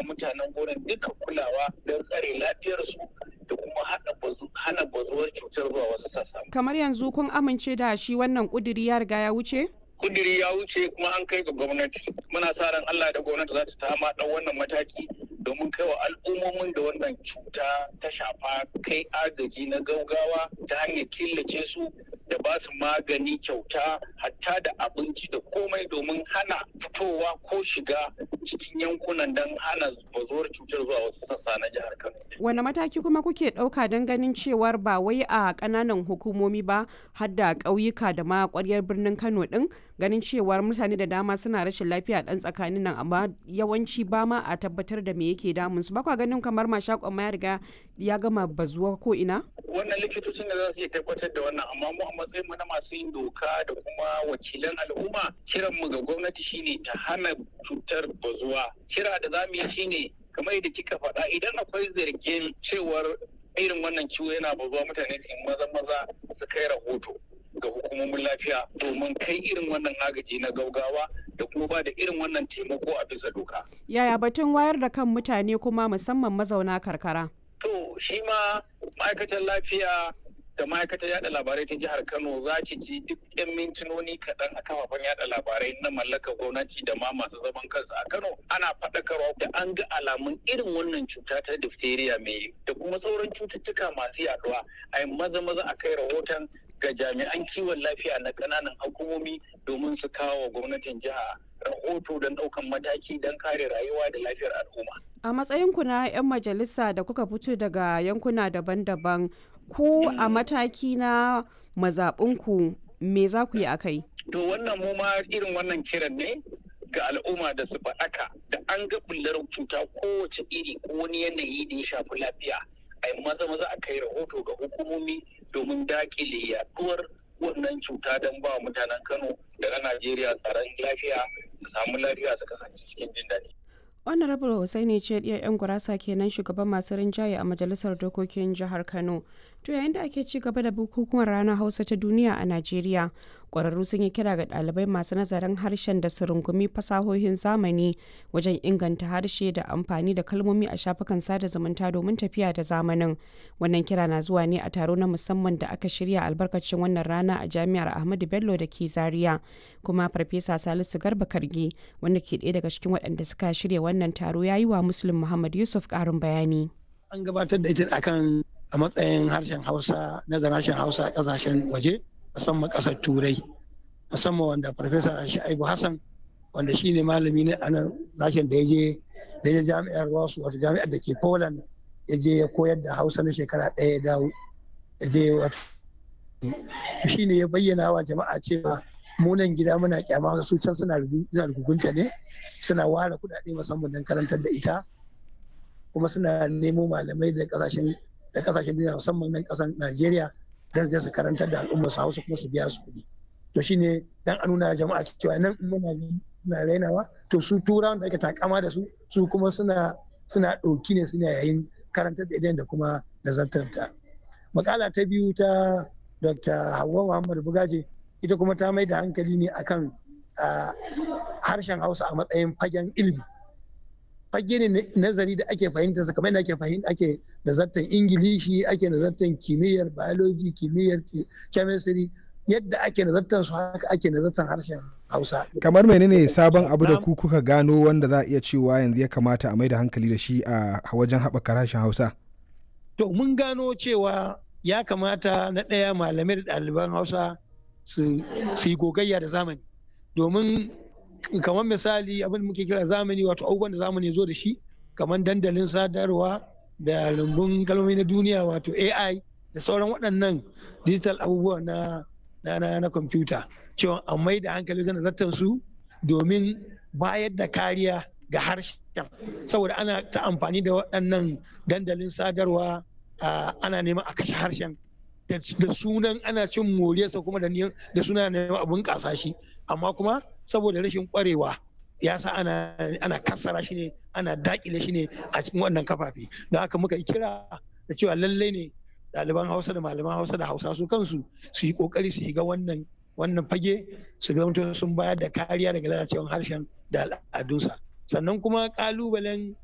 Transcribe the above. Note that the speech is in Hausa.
mutanen gurin duka kulawa don tsare lafiyarsu da kuma hana bazuwar cutar zuwa wasu sassa. Kamar yanzu kun amince da shi wannan kuduri ya riga ya wuce? Kuduri ya wuce kuma an kai ga gwamnati. Muna sa ran Allah da gwamnati za ta tama ɗan wannan mataki domin kai wa al'ummomin da wannan cuta ta shafa kai agaji na gaugawa ta hanyar killace su da ba su magani kyauta hatta da abinci da komai domin hana fitowa ko shiga cikin yankunan don hana bazuwar cutar zuwa wasu sassa na jihar Kano. Wane mataki kuma kuke ɗauka don ganin cewar ba wai a ƙananan hukumomi ba har da ƙauyuka da ma ƙwaryar birnin Kano ɗin ganin cewar mutane da dama suna rashin lafiya ɗan tsakanin nan amma yawanci ba ma a tabbatar da me yake damun su ba kwa ganin kamar mashakon ma ya riga ya gama bazuwa ko ina? Wannan likitocin da za su iya tabbatar da wannan amma mu a matsayin mu na masu yin doka da kuma wakilan al'umma kiran mu ga gwamnati shine ta hana cutar bazuwa. Kira da za mu yi shine kamar yadda kika faɗa idan akwai zargin cewar irin wannan ciwo yana bazuwa mutane su maza maza su kai rahoto ga hukumomin lafiya domin kai irin wannan agaji na gaugawa da kuma ba da irin wannan taimako a bisa doka. Yaya batun wayar da kan mutane kuma musamman mazauna karkara? To shi ma ma'aikatar lafiya da ma'aikatar yada labarai ta jihar Kano za ki ji duk 'yan mintinoni kaɗan a kafafen yada labarai na mallakar gwamnati da ma masu zaman kansu a Kano ana faɗakarwa da an ga alamun irin wannan cuta ta diphtheria mai da kuma sauran cututtuka masu yaduwa a yi maza maza a kai rahoton ga jami'an kiwon lafiya na ƙananan hukumomi domin su kawo wa gwamnatin jiha rahoto don ɗaukan mataki don kare rayuwa da lafiyar al'umma. A matsayinku na 'yan majalisa da kuka fito daga yankuna daban-daban ko a mataki na mazaɓinku me za ku yi a kai? To wannan mu ma irin wannan kiran ne ga al'umma da su faɗaka da an ga bullar cuta kowace iri ko wani yanayi da ya shafi lafiya a yi maza maza a kai rahoto ga hukumomi domin dakile yaduwar wannan cuta don ba mutanen Kano da na Najeriya tsaron lafiya su samu lafiya su kasance cikin jin daɗi. honorable hussaini ce ɗiyar 'yan gurasa kenan shugaban masu rinjaye a majalisar dokokin jihar kano to yayin da ake ci gaba da bukukuwan ranar hausa ta duniya a najeriya ƙwararru sun yi kira ga ɗalibai masu nazarin harshen da su rungumi fasahohin zamani wajen inganta harshe da amfani da kalmomi a shafukan sada zumunta domin tafiya da zamanin wannan kira na zuwa ne a taro na musamman da aka shirya albarkacin wannan rana a jami'ar ahmadu bello da ke zaria kuma farfesa salisu garba kargi wanda ke ɗaya daga cikin waɗanda suka shirya wannan taro ya yi wa muslim muhammad yusuf ƙarin bayani an gabatar da ita akan a matsayin harshen hausa nazarin harshen hausa a ƙasashen waje musamman ƙasar turai musamman wanda farfesa sha'ibu hassan wanda shine malami ne a nan sashen da ya je da ya jami'ar wasu wata jami'ar da ke poland ya je ya koyar da hausa na shekara ɗaya ya dawo ya je wata shi ne ya bayyana wa jama'a cewa munan gida muna kyama su can suna rugunta ne suna ware kudade musamman don karantar da ita kuma suna nemo malamai da kasashen da kasashen duniya musamman nan kasan Najeriya don su karantar da al'ummar su Hausa kuma su biya su kuɗi to shine dan a nuna jama'a cewa nan muna muna rainawa to su turawan da ake takama da su su kuma suna suna ɗauki ne suna yayin karantar da idan da kuma nazartarta makala ta biyu ta Dr. Hauwa Muhammad Bugaje ita kuma ta mai da hankali ne akan harshen hausa a matsayin fagen ilimi fage ne nazari da ake fahimta kamar yadda ake fahimta ake nazartan ingilishi ake nazartan kimiyyar biology kimiyyar chemistry yadda ake nazartan su haka ake nazartan harshen hausa kamar menene sabon abu da ku kuka gano wanda za a iya cewa yanzu ya kamata a mai da hankali da shi a wajen haɓaka harshen hausa to mun gano cewa ya kamata na ɗaya malamai da ɗaliban hausa su yi gogayya da zamani domin kamar misali abin da muke kira zamani wato abubuwan da zamani zo da shi kamar dandalin sadarwa da rumbun kalmomi na duniya wato ai da sauran waɗannan digital abubuwa na na na kwamfuta cewa a mai da hankali wajen zartar su domin bayar da kariya ga harshen saboda ana ta amfani da waɗannan dandalin sadarwa ana neman a kashe harshen da sunan ana cin moriyarsa kuma da suna neman abun kasa shi amma kuma saboda rashin kwarewa ya sa ana ana kassara shi ne ana dakile shi ne a cikin wannan kafafe don haka muka yi kira da cewa lallai ne ɗaliban hausa da malaman hausa da hausa su kansu su yi kokari su shiga wannan wannan fage su zama sun bayar da kariya daga lalacewar harshen da al'adunsa sannan kuma kalubalen